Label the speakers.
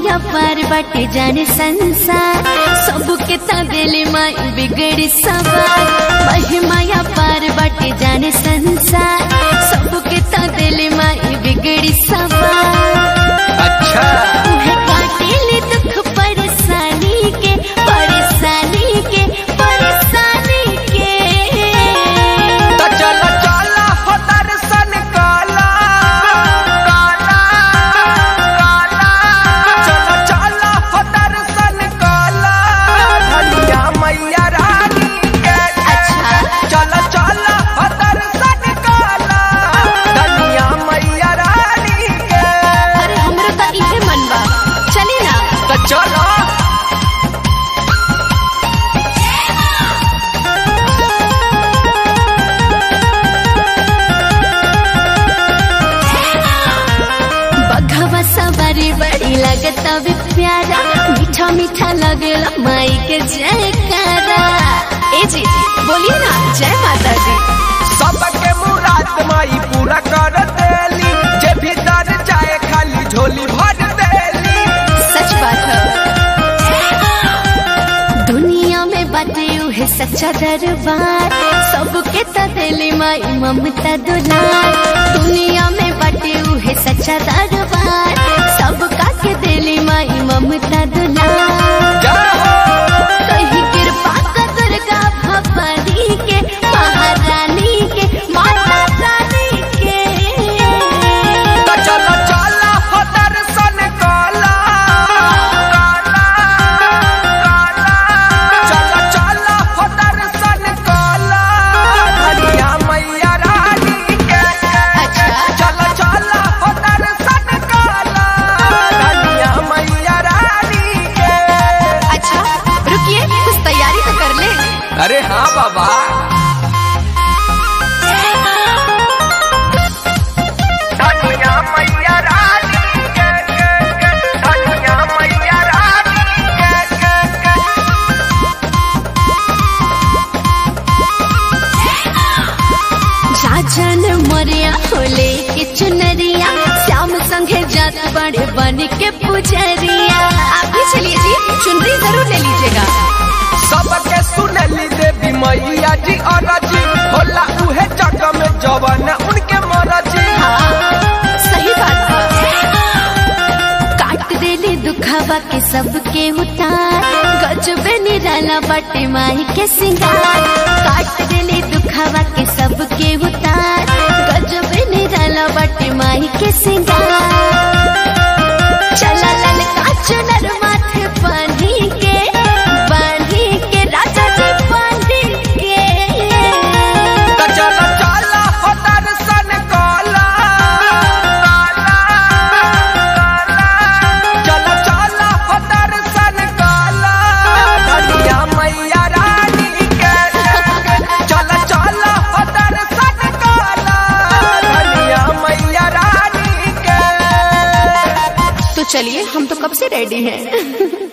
Speaker 1: महिमा पर बाटे जाने संसार सबके तबेले माई बिगड़ी सवार महिमा पर बाटे जाने संसार सबके तबेले माई बिगड़ी सवार
Speaker 2: अच्छा
Speaker 1: उहे काटेले दुख परेशानी के परेशानी के परेशानी के
Speaker 2: तो चल चल हो दर्शन काला काला काला चल चल हो दर्शन काला धनिया मैया रानी के
Speaker 1: अच्छा
Speaker 2: चल चल हो दर्शन काला धनिया मैया रानी के
Speaker 1: अरे हमरो तो इहे मन बा चली ना
Speaker 2: तो चलो
Speaker 1: बघवा सवारी बड़ी लगत भी प्यारा मीठा मीठा लगला माई के जयकारा ए जी बोलिए ना जय माता दी
Speaker 2: सबके मुराद माई पूरा कर देली जे भी दर जाए खाली झोली भर देली
Speaker 1: सच बात है दुनिया में बाटे उहे सच्चा दरबार सबके तदेली माई ममता दुलार दुनिया में बाटे उहे सच्चा दरबार सबका के देली माई ममता दुलार
Speaker 2: जय हो
Speaker 1: कहीं कृपा का दुर्गा भवानी के महारानी के माता रानी के
Speaker 2: तो चलो चलो हो दर्शन काला काला काला चलो चलो हो दर्शन काला धनिया मैया रानी के
Speaker 1: अच्छा
Speaker 2: चलो चलो हो दर्शन काला धनिया मैया रानी के
Speaker 1: अच्छा रुकिए कुछ तैयारी तो कर ले
Speaker 2: अरे हाँ बाबा धनिया मैया रानी के के के धनिया मैया रानी के के के
Speaker 1: राजन मोरिया होले के चुनरिया श्याम संगे जात बड़े बन के पुजरिया आप भी चलिए जी चुनरी जरूर ले लीजिएगा
Speaker 2: सबके सुनली देवी मैया जी और जी होला उहे जग में जवन उनके मरजी
Speaker 1: हाँ सही बात है काट देली दुखावा के सबके उतार गजबे निराला बटे माई के सिंगार काट देली दुखावा के सबके उतार गजबे निराला बटे माई के सिंगार चला ललका चुनर माथे बांधी के बांधी के राजा जी बांधी के
Speaker 2: तो चलो चलो हो दर्शन काला काला काला चलो चलो हो दर्शन काला धनिया मैया रानी के चलो चलो हो दर्शन काला धनिया मैया रानी के
Speaker 1: तो चलिए हम तो कब से रेडी हैं